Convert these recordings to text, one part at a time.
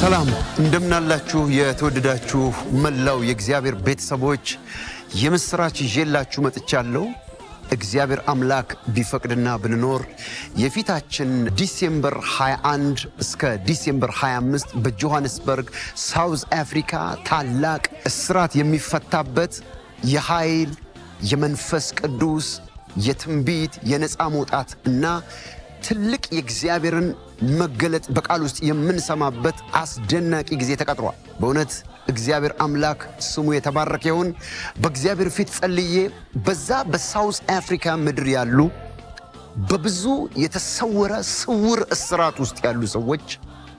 ሰላም እንደምናላችሁ የተወደዳችሁ መላው የእግዚአብሔር ቤተሰቦች የምሥራች ይዤላችሁ መጥቻለሁ። እግዚአብሔር አምላክ ቢፈቅድና ብንኖር የፊታችን ዲሴምበር 21 እስከ ዲሴምበር 25 በጆሐንስበርግ ሳውዝ አፍሪካ ታላቅ እስራት የሚፈታበት የኃይል የመንፈስ ቅዱስ የትንቢት የነፃ መውጣት እና ትልቅ የእግዚአብሔርን መገለጥ በቃል ውስጥ የምንሰማበት አስደናቂ ጊዜ ተቀጥሯል። በእውነት እግዚአብሔር አምላክ ስሙ የተባረከ ይሁን። በእግዚአብሔር ፊት ጸልዬ በዛ በሳውዝ አፍሪካ ምድር ያሉ በብዙ የተሰወረ ስውር እስራት ውስጥ ያሉ ሰዎች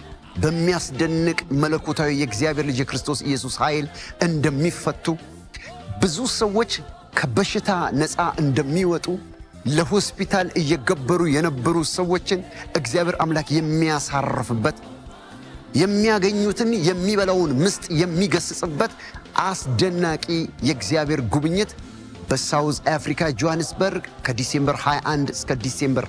በሚያስደንቅ መለኮታዊ የእግዚአብሔር ልጅ የክርስቶስ ኢየሱስ ኃይል እንደሚፈቱ ብዙ ሰዎች ከበሽታ ነፃ እንደሚወጡ ለሆስፒታል እየገበሩ የነበሩ ሰዎችን እግዚአብሔር አምላክ የሚያሳርፍበት የሚያገኙትን የሚበላውን ምስጥ የሚገስጽበት አስደናቂ የእግዚአብሔር ጉብኝት በሳውዝ አፍሪካ ጆሐንስበርግ ከዲሴምበር 21 እስከ ዲሴምበር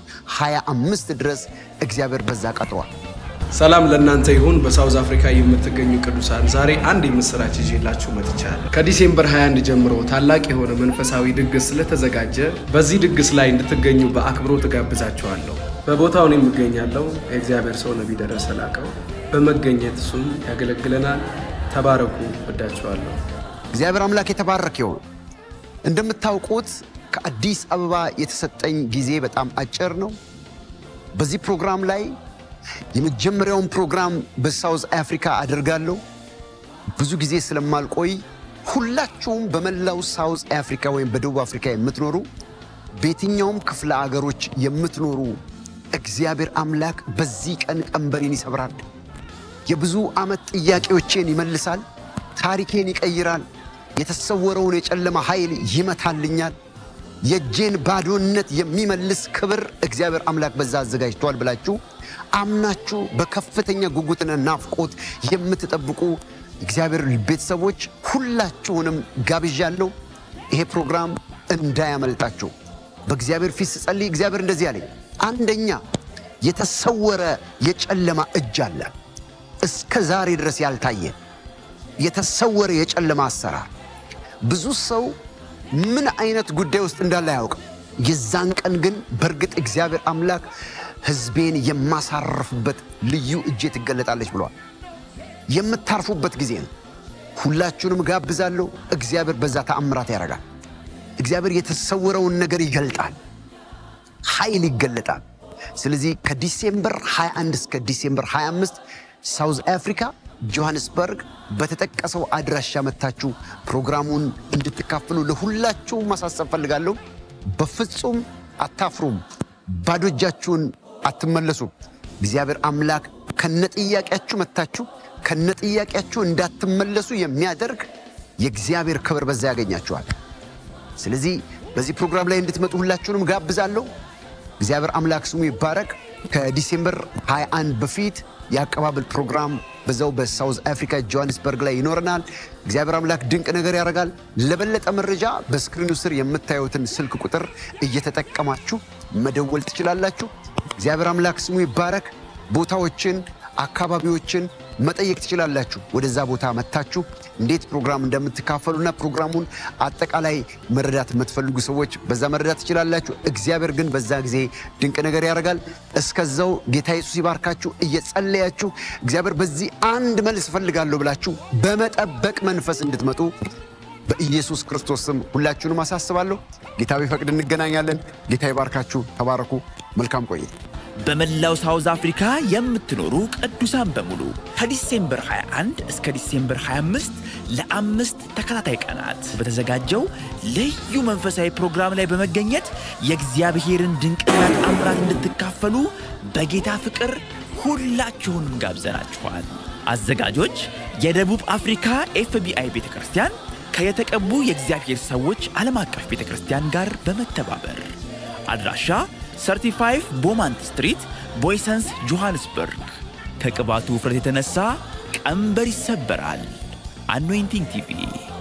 25 ድረስ እግዚአብሔር በዛ ቀጥሯል። ሰላም ለእናንተ ይሁን። በሳውዝ አፍሪካ የምትገኙ ቅዱሳን ዛሬ አንድ የምስራች ይዤላችሁ መጥቻለሁ። ከዲሴምበር 21 ጀምሮ ታላቅ የሆነ መንፈሳዊ ድግስ ስለተዘጋጀ በዚህ ድግስ ላይ እንድትገኙ በአክብሮት እጋብዛችኋለሁ። በቦታው እኔም እገኛለሁ። የእግዚአብሔር ሰው ነቢይ ደረሰ ላቀው በመገኘት እሱም ያገለግለናል። ተባረኩ። ወዳችኋለሁ። እግዚአብሔር አምላክ የተባረከ ይሁን። እንደምታውቁት ከአዲስ አበባ የተሰጠኝ ጊዜ በጣም አጭር ነው። በዚህ ፕሮግራም ላይ የመጀመሪያውን ፕሮግራም በሳውዝ አፍሪካ አደርጋለሁ። ብዙ ጊዜ ስለማልቆይ ሁላችሁም በመላው ሳውዝ አፍሪካ ወይም በደቡብ አፍሪካ የምትኖሩ በየትኛውም ክፍለ አገሮች የምትኖሩ እግዚአብሔር አምላክ በዚህ ቀን ቀንበሬን ይሰብራል። የብዙ ዓመት ጥያቄዎቼን ይመልሳል። ታሪኬን ይቀይራል። የተሰወረውን የጨለማ ኃይል ይመታልኛል። የእጄን ባዶነት የሚመልስ ክብር እግዚአብሔር አምላክ በዛ አዘጋጅቷል ብላችሁ አምናችሁ በከፍተኛ ጉጉትና ናፍቆት የምትጠብቁ እግዚአብሔር ቤተሰቦች ሁላችሁንም ጋብዣለሁ። ይሄ ፕሮግራም እንዳያመልጣችሁ። በእግዚአብሔር ፊት ስጸልይ እግዚአብሔር እንደዚህ አለኝ። አንደኛ የተሰወረ የጨለማ እጅ አለ፣ እስከ ዛሬ ድረስ ያልታየ የተሰወረ የጨለማ አሰራር። ብዙ ሰው ምን አይነት ጉዳይ ውስጥ እንዳለ አያውቅም። የዛን ቀን ግን በእርግጥ እግዚአብሔር አምላክ ሕዝቤን የማሳርፍበት ልዩ እጄ ትገለጣለች ብለዋል። የምታርፉበት ጊዜ ነው። ሁላችሁንም ጋብዛለሁ። እግዚአብሔር በዛ ተአምራት ያደርጋል። እግዚአብሔር የተሰወረውን ነገር ይገልጣል። ኃይል ይገለጣል። ስለዚህ ከዲሴምበር 21 እስከ ዲሴምበር 25 ሳውዝ አፍሪካ ጆሐንስበርግ በተጠቀሰው አድራሻ መታችሁ ፕሮግራሙን እንድትካፍሉ ለሁላችሁ ማሳሰብ ፈልጋለሁ። በፍጹም አታፍሩም። ባዶ እጃችሁን አትመለሱም። እግዚአብሔር አምላክ ከነጥያቄያችሁ መታችሁ ከነጥያቄያችሁ እንዳትመለሱ የሚያደርግ የእግዚአብሔር ክብር በዛ ያገኛችኋል። ስለዚህ በዚህ ፕሮግራም ላይ እንድትመጡ ሁላችሁንም ጋብዛለሁ። እግዚአብሔር አምላክ ስሙ ይባረክ። ከዲሴምበር 21 በፊት የአቀባበል ፕሮግራም በዛው በሳውዝ አፍሪካ ጆሃንስበርግ ላይ ይኖረናል። እግዚአብሔር አምላክ ድንቅ ነገር ያደርጋል። ለበለጠ መረጃ በስክሪኑ ስር የምታዩትን ስልክ ቁጥር እየተጠቀማችሁ መደወል ትችላላችሁ። እግዚአብሔር አምላክ ስሙ ይባረክ። ቦታዎችን አካባቢዎችን መጠየቅ ትችላላችሁ። ወደዛ ቦታ መታችሁ እንዴት ፕሮግራም እንደምትካፈሉና ፕሮግራሙን አጠቃላይ መረዳት የምትፈልጉ ሰዎች በዛ መረዳት ትችላላችሁ። እግዚአብሔር ግን በዛ ጊዜ ድንቅ ነገር ያደርጋል። እስከዛው ጌታ ኢየሱስ ይባርካችሁ። እየጸለያችሁ እግዚአብሔር በዚህ አንድ መልስ እፈልጋለሁ ብላችሁ በመጠበቅ መንፈስ እንድትመጡ በኢየሱስ ክርስቶስ ስም ሁላችሁንም አሳስባለሁ። ጌታ ቢፈቅድ እንገናኛለን። ጌታ ይባርካችሁ። ተባረኩ። መልካም ቆይታ። በመላው ሳውዝ አፍሪካ የምትኖሩ ቅዱሳን በሙሉ ከዲሴምበር 21 እስከ ዲሴምበር 25 ለአምስት ተከታታይ ቀናት በተዘጋጀው ልዩ መንፈሳዊ ፕሮግራም ላይ በመገኘት የእግዚአብሔርን ድንቅና ተአምራት እንድትካፈሉ በጌታ ፍቅር ሁላችሁንም ጋብዘናችኋል። አዘጋጆች የደቡብ አፍሪካ ኤፍቢአይ ቤተ ክርስቲያን ከየተቀቡ የእግዚአብሔር ሰዎች ዓለም አቀፍ ቤተ ክርስቲያን ጋር በመተባበር አድራሻ 35 ቦማንት ስትሪት ቦይሰንስ ጆሃንስበርግ። ከቅባቱ ውፍረት የተነሳ ቀንበር ይሰበራል። አኖይንቲንግ ቲቪ